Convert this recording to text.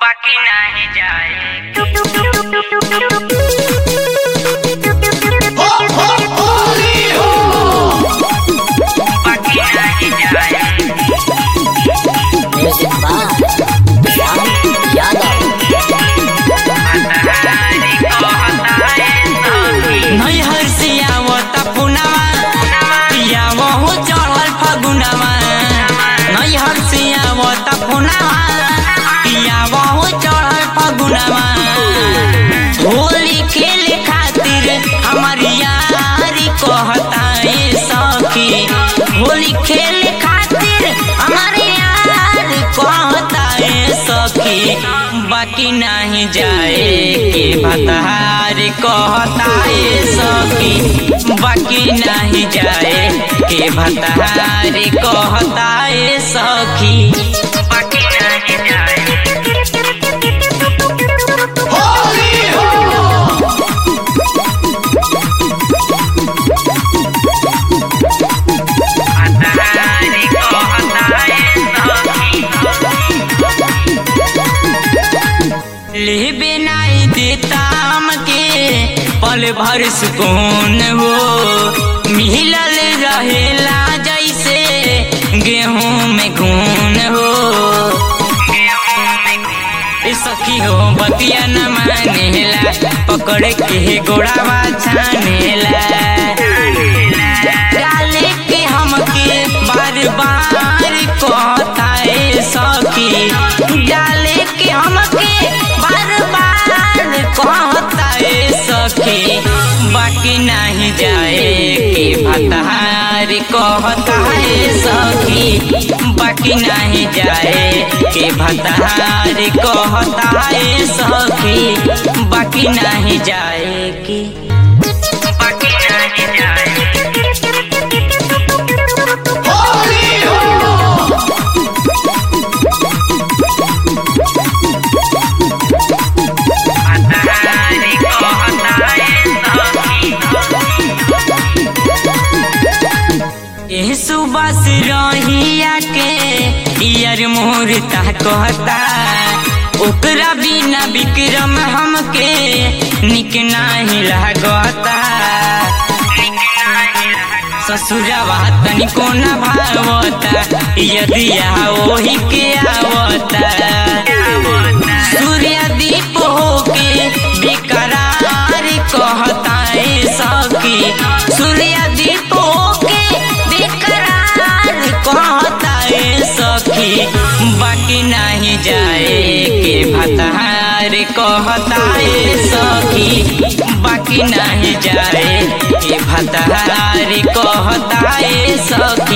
बाकी नाही जाए बाकी नाही जाए म्यूजिक बार श्याम यादव हतारी को हताए सखी नैहर से आवत पुनवा पिया वो चढ़ल फगुनवा नैहर से आवत पुनवा पिया वो चढ़ल फगुनवा होली खेले खातिर हमार यारी कहता ए सखी होली खेले खातिर हमार यार कहता ए सखी बाकी नहीं जाए के भतार कहता ए सखी बाकी नहीं जाए के भतार कहता ए सखी बाकी नाही जाए हतारी को हताए सखी लेबे नहीं देता हमके पल भर सुकून हो मिलल रहेला जैसे गेहूं में घून हो ए सखी हो बतिया न मानेला पकड़ के गोड़ावा छानेला डाले के हमके बार बार कहता ए सखी डाले के हमके बार बार कहता ए सखी बाकी नहीं जाए के भतार कहता ए सखी बाकी नहीं जाए के भतार कहता ए सखी बाकी नहीं जाए के बाकी नाही जाए हतारी को हताए सखी एह सुबस रहिया के यार मोरता कहता ओकरा बिना विक्रम हमके निक नाही लागता ससुरवा तनिको न भावता यदि ओही के आवता सूर्य दीप होके बेकरार कहता ए सखी सूर्य दीप होके बेकरार कहता ए सखी बाकी नहीं जाए के भतार कहता ए सखी बाकी नहीं जाए के भतार कहता ए सखी